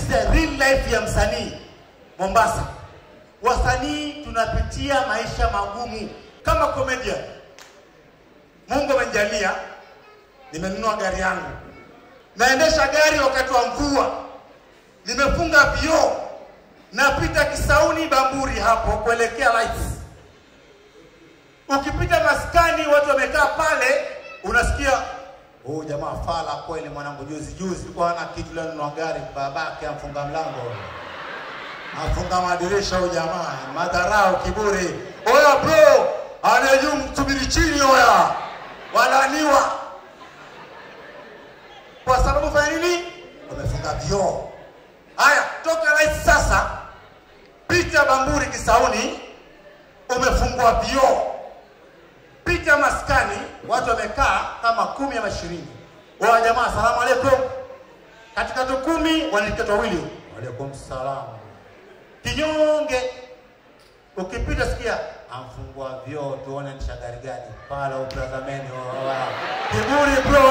is the real life ya msanii Mombasa. Wasanii tunapitia maisha magumu kama comedian. Mungu amenijalia, nimenunua gari yangu, naendesha gari wakati wa mvua, nimefunga vioo, napita Kisauni Bamburi hapo kuelekea lights. Ukipita maskani, watu wamekaa pale, unasikia huyu jamaa fala kweli, mwanangu. Juzi juzi kwa ana kitu leo, nunua gari, babake amfunga mlango, afunga madirisha, huyu jamaa madharau, kiburi. Oya bro, anajuu msubiri chini, oya walaniwa kwa sababu fanya nini? Wamefunga vioo. Haya, toka lights sasa, pita Bamburi Kisauni, umefungua vioo pita maskani, watu wamekaa kama kumi ama ishirini. Wa jamaa, salamu alaikum. Katika tu kumi wanalikata wawili, waalaikum salam. Kinyonge ukipita, sikia amfungua vyoo, tuone nisha gari gani pala, utazameni. Kiburi bro,